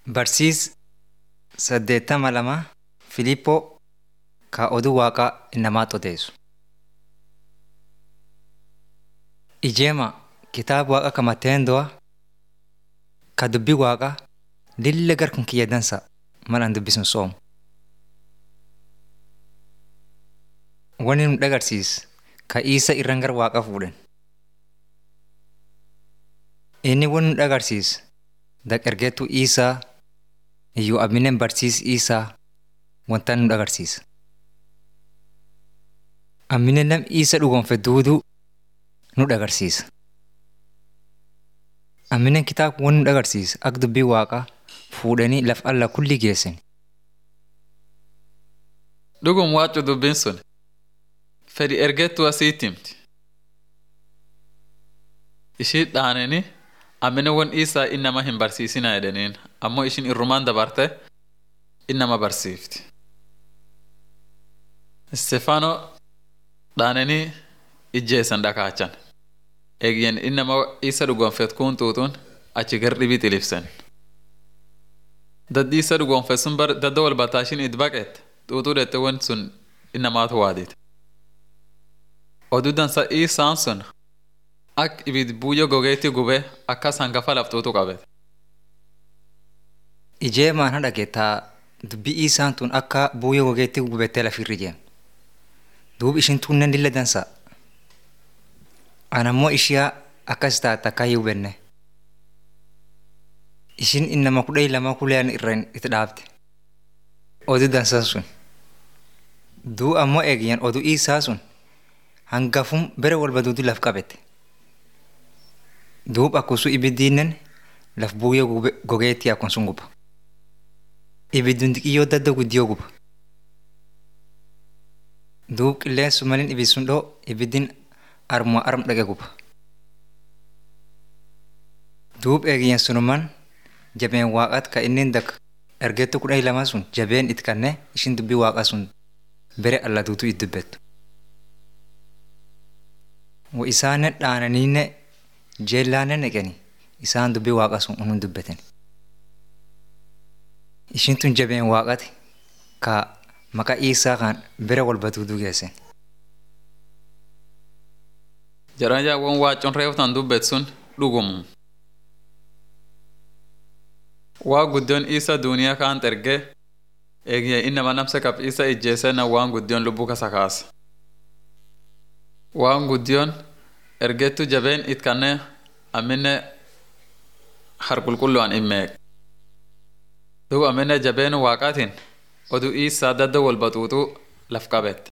Barsiis saddeettama lama Filiiphoo ka oduu waaqaa namaatti odeessu. Ijeema kitaaba waaqa ka Mateendo'a ka dubbii waaqaa lilla gar kun kiyya dansa malaan dubbisuun soomu. Wanni nu dhagarsiis ka Iisa irraan gara waaqa fuudhan. Inni wanni nu dhagarsiis daqergeetu Iisaa iyyuu abineen barsiis Iisaa wanta nu dhagarsiisa. Amminen nam Iisa dhugoonfe duuduu nu dhagarsiisa. Amminen kitaaba wanni nu dhagarsiisa akka dubbii waaqaa fuudhanii laf alla kulli geessan. Dhugum waaccu dubbiin sun fedhi ergeettuu asiitti himti. Ishii dhaananii ammina won isaa innama hin barsiisina jedhaniin ammoo ishin irrumaan dabarte innama barsiifti. Istefaanoo dhaananii ijjeessan dhakaachan. Eegyen innama isa dhugoonfet kun tuutuun achi gar dhibii xilibsen. Daddi isa dhugoonfet sun bar dadda wal bataashin it baqeette xuuxuu dhette won sun innamaatu waadite. Oduu dansa isaan sun ak ibid buuyyo gogeetti gubee akkas hangafa laftuutu qabete. Ijeemaan haadha geettaa dubbii Iisaan tun akka buuyyo gogeetti gubettee lafirri jeem. Duub ishin tunnen lilla dansa. Anammoo ishiyaa akkas taate akka hin hubenne. Ishin innama kudha lama kuleen irraan itti dhaabte. Oduu dansan sun. Duu ammoo eegyan oduu Iisaa sun hangafum bere walba duudu laf qabete. Duub akkusu ibiddiinnen laf buuyyo gogeetti akkun sun guba. Ibidduun xixiyyoo dadda guddiyoo guba. Duub qilleensu malin ibid sun dhoo ibiddin armuma arm dhaqe guba. Duub eegiyyan sunuman jabeen waaqat ka inni dak ergeettu kudha lama sun jabeen it kanne ishin dubbii waaqaa sun bere alla duutu it dubbettu. Wa isaanen dhaananiinne jeellaanen neqeni isaan dubbii waaqa sun unun dubbeten. Ishin tun jabeen waaqati ka maqaa Iisaa kan bere walba duuduu geessen. Jaran jaawwan waacoon reeftan dubbet sun dhugumum. Waa guddoon isa duuniyaa kaan ergee eegye innama namsa qab isa ijjeesena waan guddoon lubbuu kasa kaasa. Waan guddoon ergeettu jabeen it kanne amminne harqulqullu'an immeeq. Duuba amminne jabeen waaqaatiin oduu isaa dadda wal baxuuxuu laf qabette.